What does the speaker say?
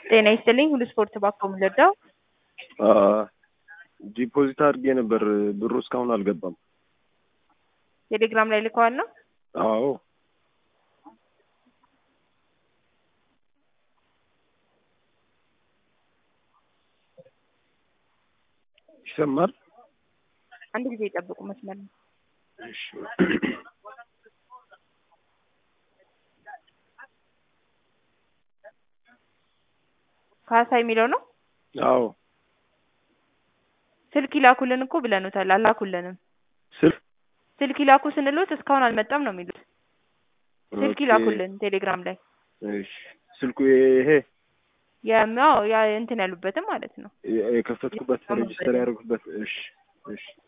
ጤና ይስጥልኝ ሁሉ ስፖርት ባኮ ምልዳው ዲፖዚት አድርጌ ነበር ብሩ እስካሁን አልገባም። ቴሌግራም ላይ ልከዋል ነው? አዎ ይሰማል። አንድ ጊዜ የጠብቁ መስመር ነው። እሺ ካሳ የሚለው ነው። አዎ ስልክ ይላኩልን እኮ ብለኑታል፣ አላኩልንም። ስልክ ስልክ ይላኩ ስንሎት እስካሁን አልመጣም ነው የሚሉት። ስልክ ኦኬ። ይላኩልን ቴሌግራም ላይ እሺ ስልኩ ይሄ ያው ያ እንትን ያሉበትም ማለት ነው። የከፈትኩበት ሬጅስተር ያደረጉበት። እሺ እሺ